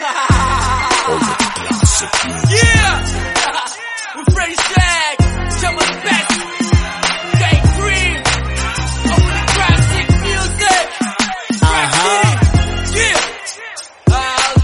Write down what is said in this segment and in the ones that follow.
Yeah! With Freddie Shag, some of the best. Gang Green, over the classic music. Uh-huh. Yeah!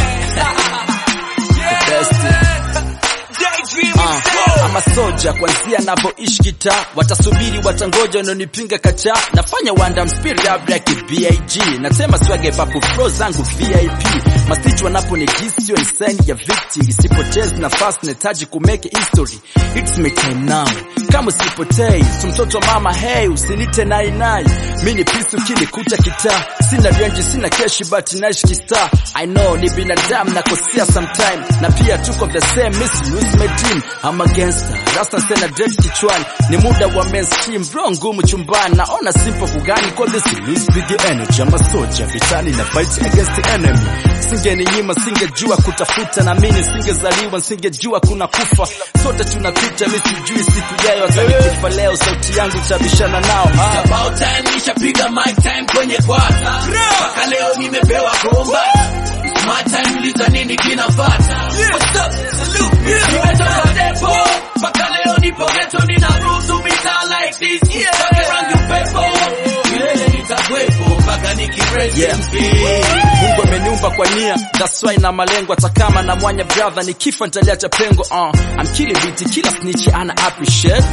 Okay. best. yeah, Daydream Uh, ama soja kwanzia navyoishi kitaa watasubiri watangoja wanaonipinga kacha nafanya wanda mspiri abraki big nasema swage papu fro zangu vip mastich wanaponigisi ni sign ya victory sipotezi nafasi nahitaji kumeke history it's my time now kama usipotei su mtoto wa mama hey usinite nainai mi ni pisu kinikuta kitaa sina renji sina keshi but naishi kistar i know ni binadamu nakosea sometime na pia tuko the same miss lose my dream I'm a gangster rasta sena dread kichwani ni muda wa mainstream bro ngumu chumbani naona simple kugani kwa this lose big energy I'm a soldier vitani na fight against the enemy singeninyima singejua kutafuta na mimi singezaliwa singejua kuna kufa sote tunapita mimi sijui siku jayo hata nikifa leo sauti yangu itabishana nao ah. About time nishapiga mic time kwenye kwata mpaka leo nimepewa komba smart time uliza nini kinafata What's up? Salute. Nimetoka depo mpaka leo nipo ghetto ninaruhusu mitaa like this Pake rangi upepo milele nitakwepo mpaka nikirest Yeah. in peace. Mungu ameniumba kwa nia, that's why na malengo. Hata kama na mwanya brother, nikifa nitaliacha pengo. Uh, I'm killing beat, kila snitch ana appreciate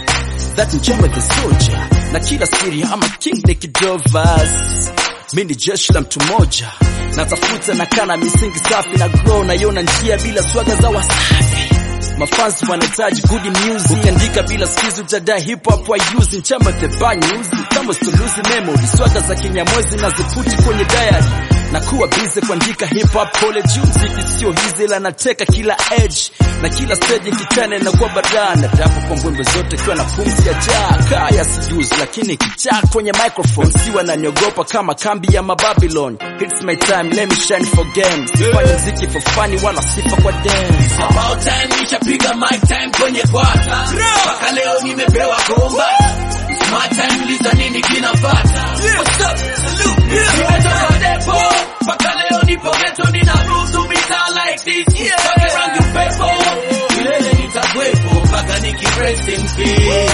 that njema the soldier, na kila siri ama king nikidovas. Mi ni jeshi la mtu mmoja, natafuta na kana misingi safi na grow, naiona njia bila swaga za wasafi mafansi wanahitaji good music ukiandika bila skills utadai hip hop wa use nchamba the bad news kama suluzi memory swaga za kinyamwezi na ziputi kwenye diary na kuwa busy kuandika hip hop college muziki sio hizi ila nateka kila edge na kila stage kitane na kuwa badana dapo kwa mbwembe zote kiwa na pumzi ya jaa kaya sijuzi lakini kichaa kwenye microphone si wananiogopa kama kambi ya mababylon it's my time let me shine for games sifanye mziki for funny wala sifa kwa dance About time nishapiga mic time kwenye kwata mpaka leo nimepewa komba smart time uliza nini kinafata What's up? Salute. Nimetoka depo mpaka leo nipo ghetto ninaruhusu mitaa like this Pake rangi upepo milele nitakwepo mpaka nikirest in peace